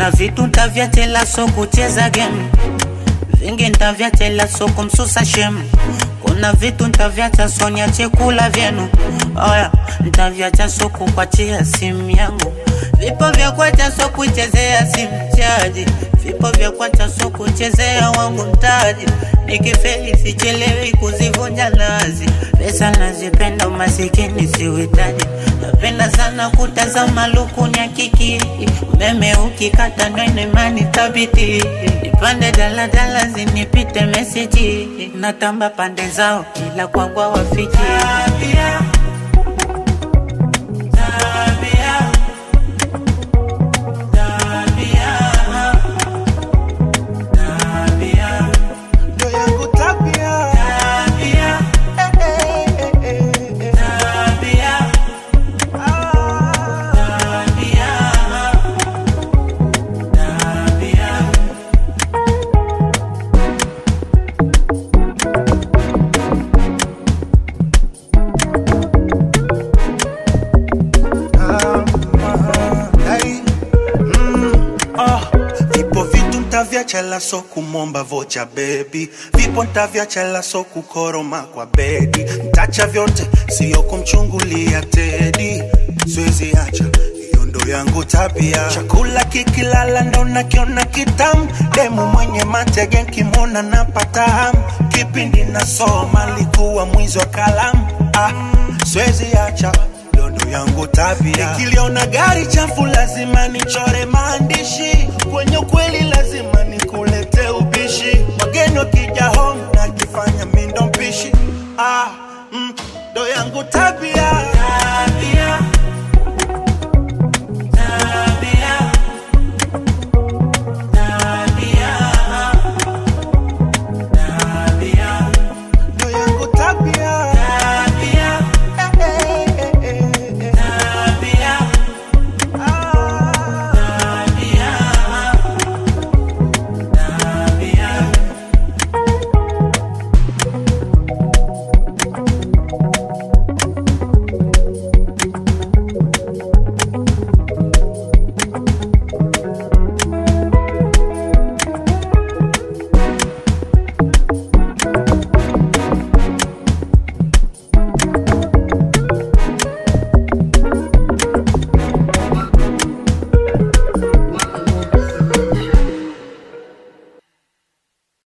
kuna vitu ntavyachela so kucheza game vingi ntavyachela so kumsusa shemu kuna vitu ntavyacha so niache kula vyenu oya ntavyacha so kukwachia simu yangu vipo vya kwacha so kuichezea simu chaji vipo vya kwacha so kuchezea wangu mtaji nikifeli sichelewi kuzivunja nazi pesa nazipenda umasikini siuhitaji napenda sana kutazama lukuni ya kiki umeme ukikata nwenemani tabiti nipande daladala zinipite meseji natamba pande zao ila kwangwa wafiki ndo yangu tabia Eh, eh, eh, eh, eh. Hey, mm, oh, vipo vitu ntavyachela so kumomba vocha bebi vipo ntavyachela so kukoroma kwa bedi ntacha vyote siyo kumchungulia tedi siwezi acha hiyo ndo yangu tabia chakula kikilala ndo nakiona kitamu demu mwenye matege nkimwona napata hamu kipindi nasoma likuwa mwizi wa kalamu ah, siwezi acha hiyo ndo yangu tabia. Nikiliona gari chafu lazima nichore maandishi, kwenye ukweli lazima